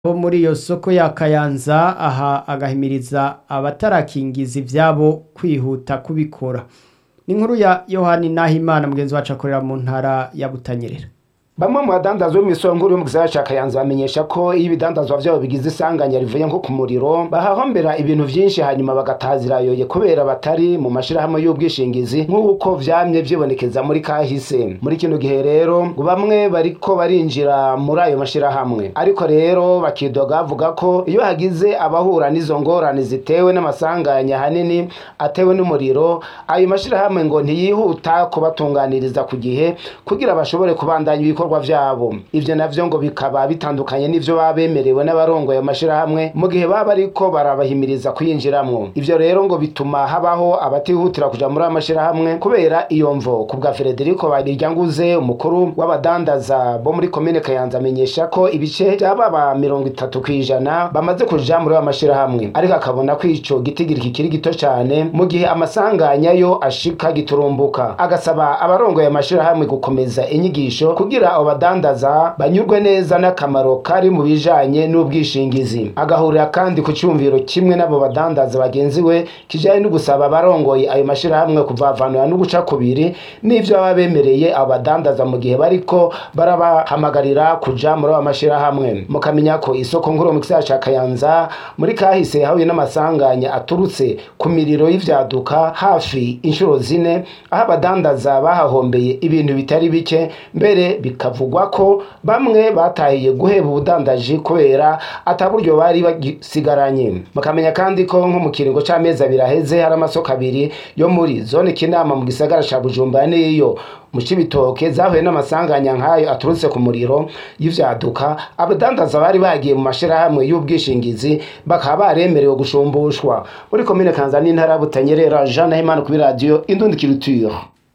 bo muri iyo soko ya Kayanza aha agahimiriza abatarakingiza ivyabo kwihuta kubikora ni inkuru ya Yohani Nahimana mugenzi wacu akorera mu ntara ya Butanyerera Bamwe mu badandazwa b'imisongoro yo mu gisagara ca Kayanza bamenyesha ko iyo ibidandazwa vyabo bigize isanganya rivuye nko ku muriro bahahombera ibintu vyinshi hanyuma bagatazira yoye kubera batari mu mashirahamwe y'ubwishingizi nk'uko vyamye vyibonekeza muri kahise muri kino gihe rero ngo bamwe bariko barinjira muri ayo mashirahamwe ariko rero bakidoga bavuga ko iyo hagize abahura n'izo ngorane zitewe n'amasanganya hanini atewe n'umuriro ayo mashirahamwe ngo ntiyihuta kubatunganiriza ku gihe kugira bashobore kubandanya ibikorwa vyabo ivyo navyo ngo bikaba bitandukanye n'ivyo baba bemerewe n'abarongoye amashirahamwe mu gihe baba bariko barabahimiriza kuyinjiramwo ivyo rero ngo bituma habaho abatihutira kuja muri ayo mashirahamwe kubera iyo mvo ku bwa Frederico Bariryanguze umukuru w'abadandaza bo muri komine Kayanza amenyesha ko ibice by'ababa mirongo itatu kw'ijana bamaze kuja muri ayo mashirahamwe ariko akabona ko ico gitigiri kikiri gito cane mu gihe amasanganya yo ashika giturumbuka agasaba abarongoye amashirahamwe gukomeza inyigisho kugira abo badandaza banyurwe neza n'akamaro kari mu bijanye n'ubwishingizi agahurira kandi ku cyumviro kimwe n'abo badandaza bagenzi we kijanye no gusaba abarongoye ayo mashirahamwe kuvavanura no guca kubiri n'ivyo baba bemereye abo badandaza mu gihe bariko barabahamagarira kuja muri ayo mashirahamwe mukamenya ko isoko nkuru mu gisagara ca Kayanza muri kahise hahuye n'amasanganya aturutse ku miriro y'ivyaduka hafi inshuro zine aho abadandaza bahahombeye ibintu bitari bike mbere bikavugwa ko bamwe batahiye guheba ubudandaji kubera ataburyo bari bagisigaranye bakamenya kandi ko nko mu kiringo c'amezi abiri aheze hari amasoko abiri yo muri zone kinama mu gisagara ca bujumbura n'iyo mu cibitoke zahuye n'amasanganya nk'ayo aturutse ku muriro y'ivyaduka abadandaza bari bagiye mu mashirahamwe y'ubwishingizi bakaba baremerewe gushumbushwa muri komine kanza n'intara ya butanyerera jean nahimana kuri radiyo indundikiriture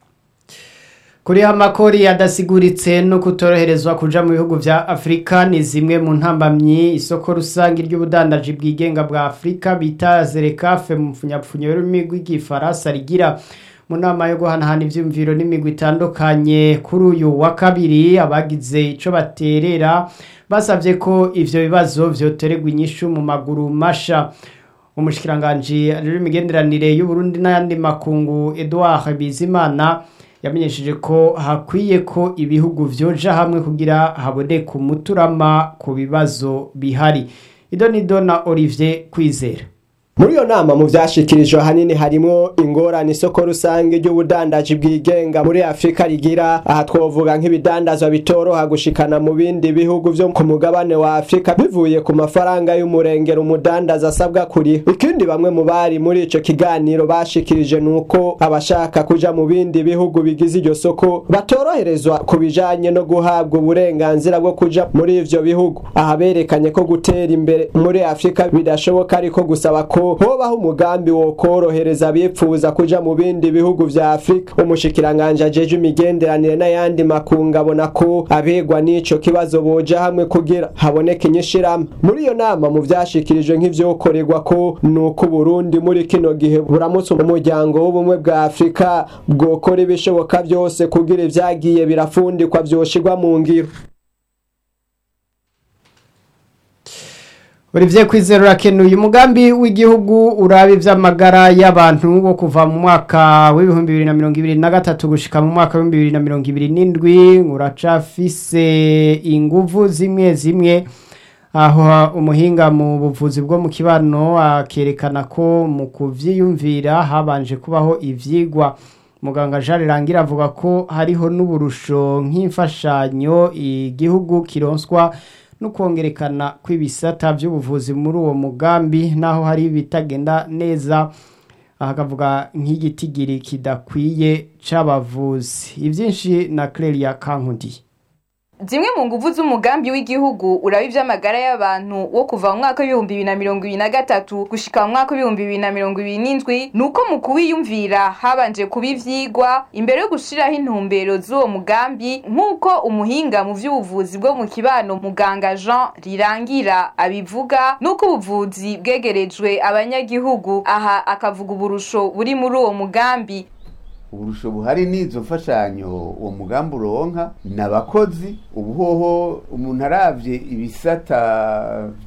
kuriha amakori adasiguritse no kutoroherezwa kuja mu bihugu vya Afrika ni zimwe mu ntambamyi isoko rusangi ry'ubudandaji bwigenga bwa Afrika bita Zerekafe mu mfunyapfunyo y'ururimi rw'igifaransa rigira mu nama yo guhanahana ivyumviro n'imigwi itandukanye kuri uyu wa kabiri abagize ico baterera basavye ko ivyo bibazo vyotererwa inyishu mu maguru masha umushikiranganji rero imigenderanire y'Uburundi n'ayandi makungu Edouard Bizimana yamenyesheje ko hakwiye ko ibihugu vyoja hamwe kugira haboneke umuturama ku bibazo bihari idonido na Olivier Kwizera muri iyo nama mu vyashikirijwe hanini harimwo ingorane isoko rusange ry'ubudandaji bwigenga muri afurika rigira aha twovuga nk'ibidandazwa bitoroha gushikana mu bindi bihugu vyo ku mugabane wa afurika bivuye ku mafaranga y'umurengero umudandaza asabwa kuriha ikindi bamwe mu bari muri ico kiganiro bashikirije nuko abashaka kuja mu bindi bihugu bigize iryo soko batoroherezwa ku bijanye no guhabwa uburenganzira bwo kuja muri ivyo bihugu aha berekanye ko gutera imbere muri afurika bidashoboka ariko gusaba ko hobaho umugambi wo korohereza abipfuza kuja mu bindi bihugu vya Afrika umushikiranganje ajeje imigenderanire n'ayandi makungu abona ko abegwa n'ico kibazo boja hamwe kugira haboneke inyishirahamwe muri iyo nama mu vyashikirijwe nk'ivyokorerwa ko nuko Burundi muri kino gihe buramutse umuryango w'ubumwe bwa Afrika bwokora ibishoboka vyose kugira ivyagiye birafundikwa vyoshirwa mu ngiro Olivier Kwizera urakenuye umugambi w'igihugu uraba ivy'amagara y'abantu wo kuva mu mwaka w'ibihumbi bibiri na mirongo ibiri na gatatu gushika mu mwaka w'ibihumbi bibiri na mirongo ibiri n'indwi uracafise inguvu zimwe zimwe aho umuhinga mu buvuzi bwo mu kibano akerekana ko mu kuvyiyumvira habanje kubaho ivyigwa muganga Jean Rangira avuga ko hariho n'uburusho nk'imfashanyo igihugu kironswa no kongerekana kw'ibisata by'ubuvuzi muri uwo mugambi naho hari ibitagenda neza akavuga nk'igitigiri kidakwiye c'abavuzi ibyinshi na Clelia Kankundi zimwe mu nguvu z'umugambi w'igihugu uraba ivy'amagara y'abantu wo kuva mu mwaka w'ibihumbi bibiri na mirongo ibiri na gatatu gushika mu mwaka w'ibihumbi bibiri na mirongo ibiri n'indwi ni uko mu kuwiyumvira habanje kuba ivyigwa imbere yo gushiraho intumbero z'uwo mugambi nk'uko umuhinga mu vy'ubuvuzi bwo mu kibano muganga jean rirangira abivuga n'uko ubuvuzi bwegerejwe abanyagihugu aha akavuga uburusho buri muri uwo mugambi uburusho buhari n'izo mfashanyo uwo mugambi uronka ni abakozi ubu hoho umuntu aravye ibisata